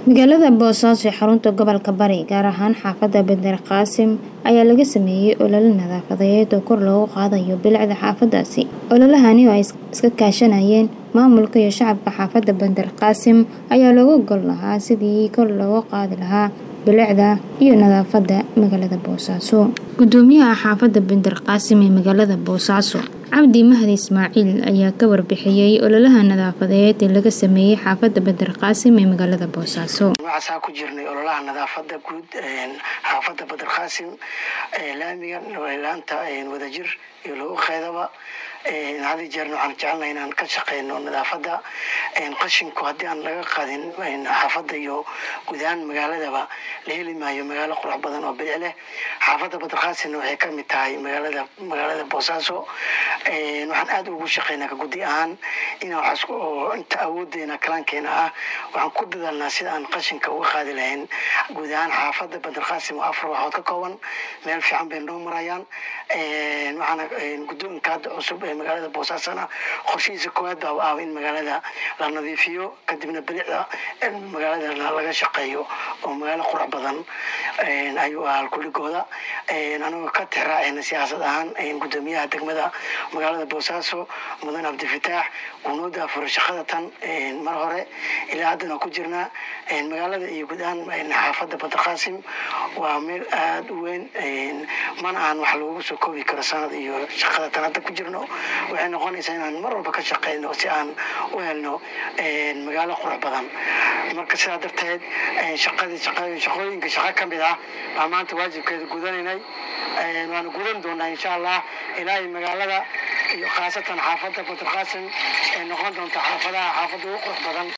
magaalada boosaaso ee xarunta gobolka bari gaar ahaan xaafadda bender qaasim ayaa laga sameeyey olole nadaafadeed oo kor loogu qaadayo bilicda xaafadaasi ololahani oo ay iska kaashanayeen maamulka iyo shacabka xaafadda bender qaasim ayaa looga gol lahaa sidii kor loogu qaadi lahaa bilicda iyo nadaafadda magaalada boosaaso gudoomiyaha xaafadda bender qaasim ee magaalada boosaaso cabdi mahdi ismaaciil ayaa ka warbixiyey ololaha nadaafadeed ee laga sameeyey xaafadda bender qaasim ee magaalada boosaaso waxaasaa ku jirnay ololaha nadaafada guud xaafadda bender qaasim laamiga laanta wadajir iyo lagu qeydaba had jeerna waxaan jecelnahay inaan ka shaqeyno nadaafadda qashinku haddii aan laga qaadin xaafadda iyo guud ahaan magaaladaba la heli maayo magaalo qurux badan oo bilic leh xaafadda bender qaasimna waxay ka mid tahay magaalada magaalada boosaaso waxaan aada ugu shaqeynaa ka guddi ahaan inaan inta awoodeena kalaankeena ah waxaan ku dadaalnaa sida aan qashinka uga qaadi lahayn guud ahaan xaafadda bender qaasim oo afar waxood ka kooban meel fiican bay noo marayaan waxaana guddoonka hadda cusub ee magaalada boosaasana qorshihiisa koowaad baa ah in magaalada la nadiifiyo kadibna bilicda magaalada laga shaqeeyo oo magaalo qurux badan ayuu ahaa kuligooda anagoo ka tixraacayna siyaasad ahaan gudoomiyaha degmada magaalada boosaaso mudan cabdifataax uu noo daafuro shaqada tan mar hore ilaa haddana ku jirnaa magaalada iyo guud ahaan xaafadda bender qaasim waa meel aada u weyn mana aan wax lagu soo koobi karo sanad iyo shaqada tan hadda ku jirno waxay noqonaysaa inaan mar walba ka shaqeyno si aan u helno magaalo qurux badan marka sidaa darteed shaqadii shaqooyinka shaqo ka mid ah baa maanta waajibkeeda gudanaynay waanu gudan doonaa insha allah ilaahay magaalada iyo khaasatan xaafadda bender qaasim ee noqon doonta xaafadaha xaafadda ugu qurux badan